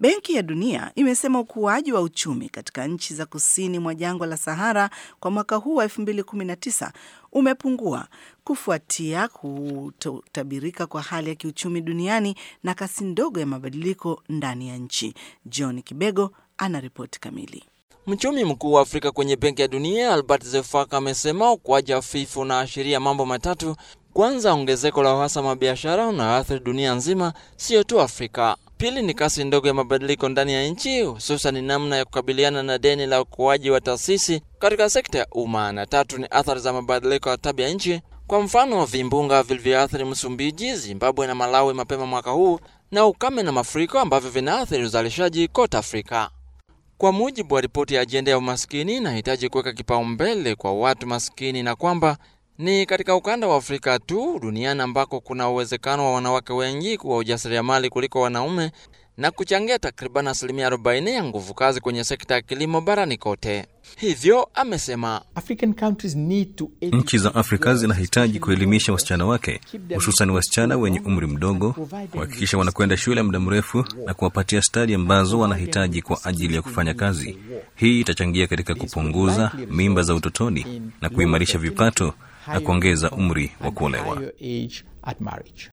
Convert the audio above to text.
Benki ya Dunia imesema ukuaji wa uchumi katika nchi za kusini mwa jangwa la Sahara kwa mwaka huu wa 2019 umepungua kufuatia kutabirika kwa hali ya kiuchumi duniani na kasi ndogo ya mabadiliko ndani ya nchi. John Kibego ana ripoti kamili. Mchumi mkuu wa Afrika kwenye Benki ya Dunia Albert Zefaka amesema ukuaji hafifu unaashiria mambo matatu. Kwanza, ongezeko la uhasama wa biashara unaathiri dunia nzima, sio tu Afrika. Pili ni kasi ndogo ya mabadiliko ndani ya nchi, hususan namna ya kukabiliana na deni la ukuaji wa taasisi katika sekta ya umma, na tatu ni athari za mabadiliko ya tabia nchi, kwa mfano vimbunga vilivyoathiri Msumbiji, Zimbabwe na Malawi mapema mwaka huu, na ukame na mafuriko ambavyo vinaathiri uzalishaji kote Afrika. Kwa mujibu wa ripoti ya ajenda ya umaskini, inahitaji kuweka kipaumbele kwa watu maskini na kwamba ni katika ukanda wa Afrika tu duniani ambako kuna uwezekano wa wanawake wengi kuwa ujasiriamali kuliko wanaume na kuchangia takriban asilimia 40 ya nguvu kazi kwenye sekta ya kilimo barani kote. Hivyo amesema nchi za Afrika zinahitaji kuelimisha wasichana wake, hususan wasichana wenye umri mdogo, kuhakikisha wanakwenda shule muda mrefu na kuwapatia stadi ambazo wanahitaji kwa ajili ya kufanya kazi. Hii itachangia katika kupunguza mimba za utotoni na kuimarisha vipato na kuongeza umri wa kuolewa.